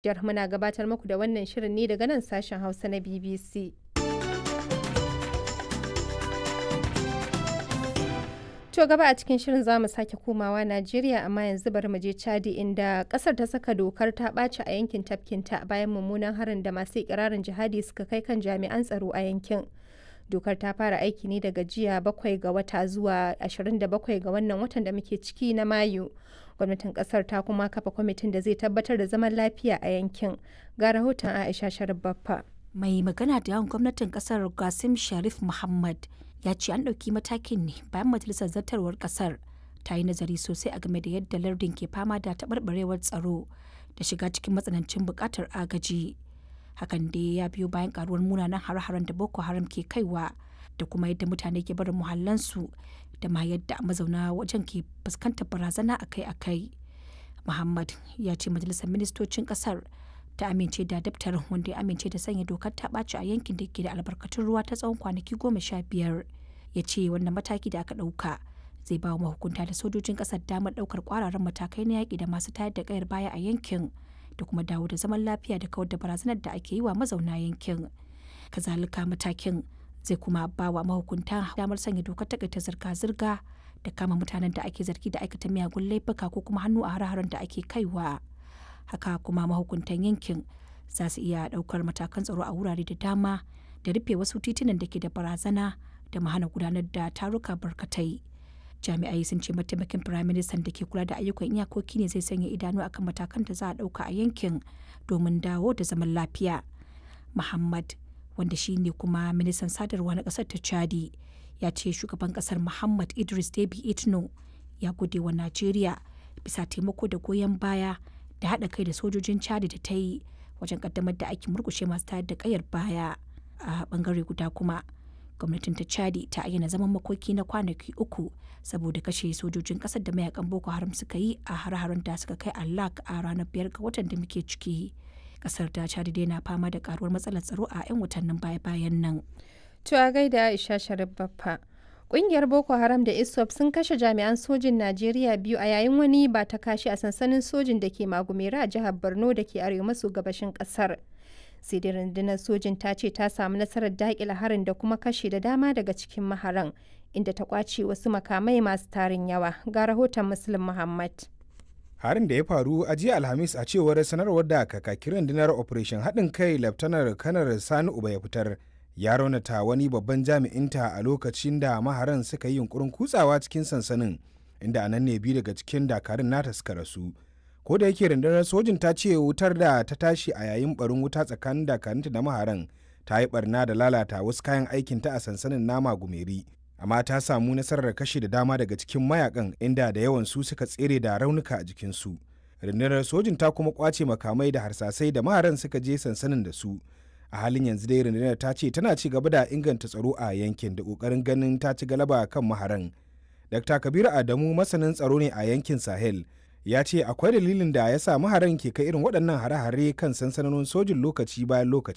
Nijar muna gabatar muku da wannan shirin ne daga nan sashen Hausa na BBC. To gaba a cikin shirin za mu sake komawa Najeriya amma yanzu bari mu je Chadi inda kasar ta saka dokar ta ɓaci a yankin tafkinta bayan mummunan harin da masu ikirarin jihadi suka kai kan jami'an tsaro a yankin. Dokar ta fara aiki ne daga jiya bakwai ga wata zuwa 27 ga wannan watan da muke ciki na Mayu. Gwamnatin kasar ta kuma kafa kwamitin da zai tabbatar da zaman lafiya a yankin. Ga rahoton Aisha Sharif Baffa. Mai magana da yawan gwamnatin kasar Qasim Sharif Muhammad ya ce an ɗauki matakin ne bayan majalisar zartarwar kasar ta yi nazari sosai a game da yadda lardin ke fama da taɓarɓarewar tsaro da shiga cikin matsanancin buƙatar agaji. Hakan dai ya biyo bayan karuwar munanan har-haren da Boko Haram ke kaiwa da kuma yadda mutane ke barin muhallansu da ma yadda mazauna wajen ke fuskantar barazana akai-akai. Muhammad ya ce majalisar ministocin kasar ta amince da daftarin wanda ya amince da sanya dokar ta ɓaci a yankin da ke da albarkatun ruwa ta tsawon kwanaki goma sha biyar ya ce wannan mataki da aka ɗauka zai ba wa mahukunta da sojojin ƙasar damar ɗaukar ƙwararren matakai na yaƙi da masu tayar da ƙayar baya a yankin da kuma dawo da zaman lafiya da kawar da barazanar da ake yi wa mazauna yankin kazalika matakin zai kuma ba wa mahukunta damar sanya dokar takaita zirga-zirga da kama mutanen da ake zargi da aikata miyagun laifuka ko kuma hannu a hare-haren da ake kaiwa haka kuma mahukuntan yankin za su iya daukar matakan tsaro a wurare da dama da rufe wasu titunan da ke da barazana da mahana gudanar da taruka barkatai jami'ai sun ce mataimakin firaministan da ke kula da ayyukan iyakoki ne zai sanya idanu akan matakan da za a dauka a yankin domin dawo da zaman lafiya muhammad wanda shi ne kuma ministan sadarwa na kasar ta chadi ya ce shugaban kasar muhammad idris debi itno ya gode wa najeriya bisa taimako da goyon baya da haɗa kai da sojojin chadi da ta yi wajen kaddamar da aikin murkushe masu tayar da kayar baya a bangare guda kuma gwamnatin ta chadi ta ayyana zaman makoki na kwanaki uku saboda kashe sojojin kasar da mayakan boko haram suka yi a har-haren da suka kai allak a ranar biyar ga watan da muke ciki kasar ta chadi dai na fama da karuwar matsalar tsaro a 'yan watannin baya-bayan nan To a gaida Aisha Sharif Baffa. Ƙungiyar Boko Haram da ISWAP sun kashe jami'an sojin Najeriya biyu a yayin wani ba ta kashi a sansanin sojin da ke Magumera a jihar Borno da ke arewa maso gabashin ƙasar. Sai dai rundunar sojin ta ce ta samu nasarar daƙile harin da kuma kashe da dama daga cikin maharan, inda ta ƙwace wasu makamai masu tarin yawa. Ga rahoton Muslim Muhammad. harin da ya faru a jiya alhamis a cewar sanarwar da kakakin rundunar operation haɗin kai laftanar kanar sani uba ya fitar ya raunata wani babban jami'inta a lokacin da maharan suka yi yunkurin kutsawa cikin sansanin inda a nan ne biyu daga cikin dakarun nata suka rasu ko da yake rundunar sojin ta ce wutar da ta tashi a yayin barin wuta tsakanin dakarunta da maharan ta yi barna da lalata wasu kayan aikinta a sansanin nama gumeri amma ta samu nasarar kashe da dama daga cikin mayakan inda da yawan su suka tsere da raunuka a jikinsu rundunar sojin ta kuma kwace makamai da harsasai da maharan suka je sansanin da su a halin yanzu dai rundunar ta ce tana ci gaba da inganta tsaro a yankin da kokarin ganin ta ci galaba kan maharan dr kabiru adamu masanin tsaro ne a yankin sahel ya ce akwai dalilin da ya sa maharan ke kai irin waɗannan hare-hare kan sansanonin sojin lokaci bayan lokaci